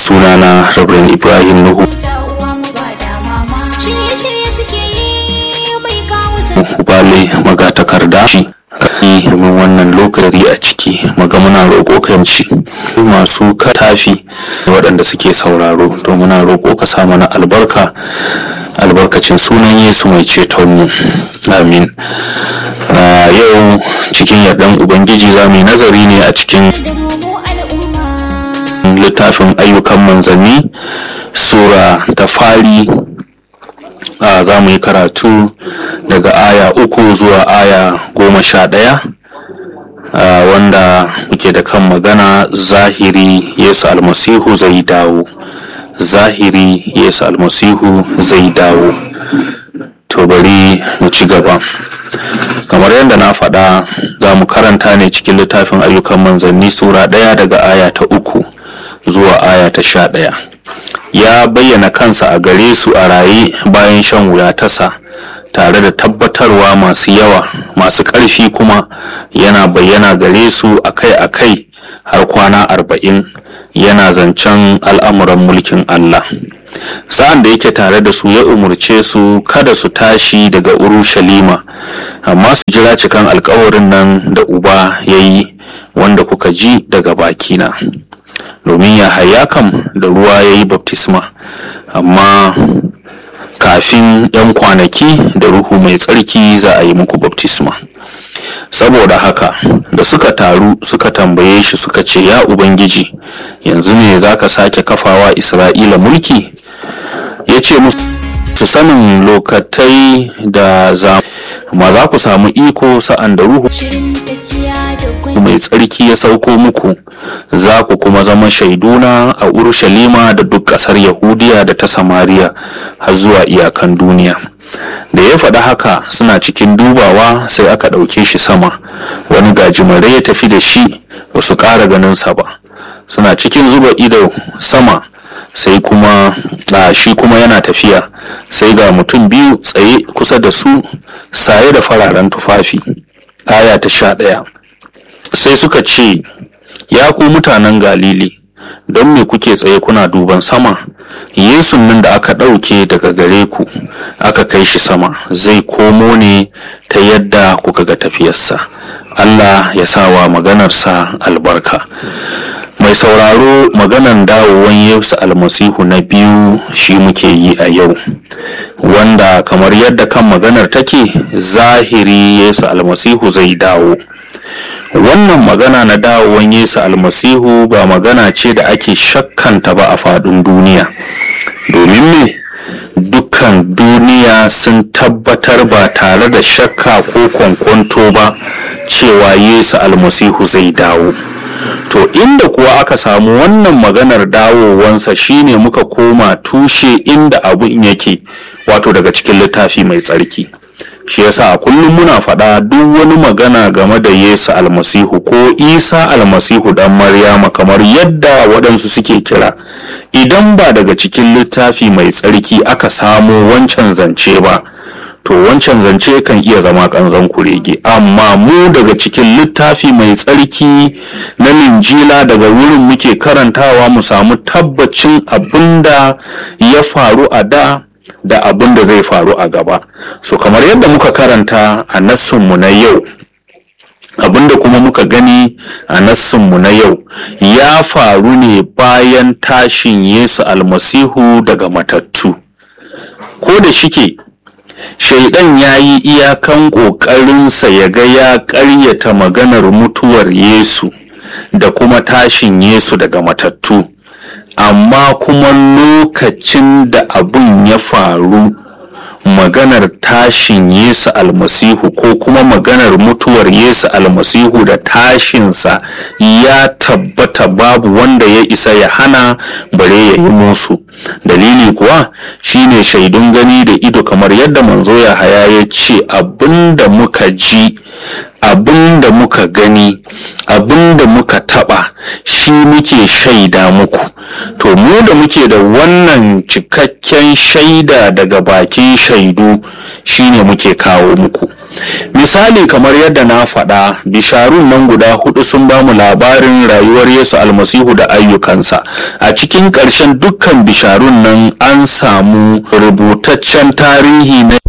sunana Rabin Ibrahim Nuhu Bale magatakarda shi kai domin wannan lokaci a ciki maga muna roƙo kanci masu katafi waɗanda suke sauraro to muna roƙo ka sa mana albarka albarkacin sunan Yesu mai cetonmu amin yau cikin yardan ubangiji za mu yi nazari ne a cikin littafin ayyukan manzanni sura ta fari za mu yi karatu daga aya uku zuwa aya goma sha ɗaya wanda muke da kan magana zahiri yesu almasihu zai dawo zahiri yesu almasihu zai dawo to bari mu ci gaba kamar yadda na faɗa za mu karanta ne cikin littafin ayyukan manzanni sura ɗaya daga aya ta uku zuwa aya ta sha ɗaya ya bayyana kansa a gare su a raye bayan shan wuya tasa tare da tabbatarwa masu yawa masu ƙarfi kuma yana bayyana gare su akai-akai har kwana arba'in yana zancen al'amuran mulkin Allah sa'an da yake tare da su ya umarce su kada su tashi daga urushalima amma su jira cikan alkawarin nan da uba ya yi wanda kuka ji daga bakina domin ya haya kam da ruwa ya yi baptisma amma kafin 'yan kwanaki da ruhu mai tsarki za a yi muku baptisma saboda haka da suka taru suka tambaye shi suka ce ya ubangiji yanzu ne za ka sake kafawa isra'ila mulki ya ce musu sanin lokatai da za ma za ku samu iko sa'an da ruhu mai tsarki ya sauko muku za ku kuma zama shaiduna a urushalima da duk ƙasar yahudiya da ta samariya har zuwa iyakan duniya da ya faɗi haka suna cikin dubawa sai aka ɗauke shi sama wani gajimare ya tafi da shi ba su ƙara ganinsa ba suna cikin zuba ido sama sai kuma a shi kuma yana tafiya sai ga mutum biyu tsaye kusa da su saye da fararen tufafi aya ta sha ɗaya sai suka ce ya ku mutanen galili don me kuke tsaye kuna duban sama yesu nan da aka ɗauke daga gare ku aka kai shi sama zai komo ne ta yadda kuka ga tafiyarsa allah ya sawa maganarsa albarka mai sauraro maganan dawowan yesu almasihu na biyu shi muke yi a yau wanda kamar yadda kan maganar take zahiri yesu almasihu zai dawo wannan magana na dawowan yesu almasihu ba magana ce da ake shakkanta ba a faɗin duniya domin me dukkan duniya sun tabbatar ba tare da shakka ko kwankwanto ba cewa yesu almasihu zai dawo to inda kuwa aka samu wannan maganar dawowansa shine muka koma tushe inda abun yake wato daga cikin littafi mai tsarki shi yasa a kullum muna faɗa duk wani magana game da yesu almasihu ko isa almasihu dan maryama kamar yadda waɗansu suke kira idan ba daga cikin littafi mai tsarki aka samo wancan zance ba to wancan zance kan iya zama kanzan kurege amma mu daga cikin littafi mai tsarki na linjila daga wurin muke karantawa mu samu tabbacin abinda ya faru a da da abin da zai faru a gaba so kamar yadda muka karanta a nassunmu na yau abinda kuma muka gani a nassunmu na yau ya faru ne bayan tashin yesu almasihu daga matattu ko da shike shaidan ya yi iyakan ƙoƙarinsa ya ga ya ƙaryata maganar mutuwar yesu da kuma tashin yesu daga matattu amma kuma lokacin da abun ya faru maganar tashin yesu almasihu ko kuma maganar mutuwar yesu almasihu da tashinsa ya tabbata babu wanda ya isa ya hana bare ya yi musu dalili kuwa shine shaidun gani da ido kamar yadda manzo ya haya ya ce abinda muka ji abin da muka gani abin da muka taba shi muke shaida muku to mu da muke da wannan cikakken shaida daga bakin shaidu shine muke kawo muku misali kamar yadda na faɗa bisharun nan guda hudu sun bamu labarin rayuwar yesu almasihu da ayyukansa a cikin ƙarshen dukkan bisharun nan an samu rubutaccen tarihi na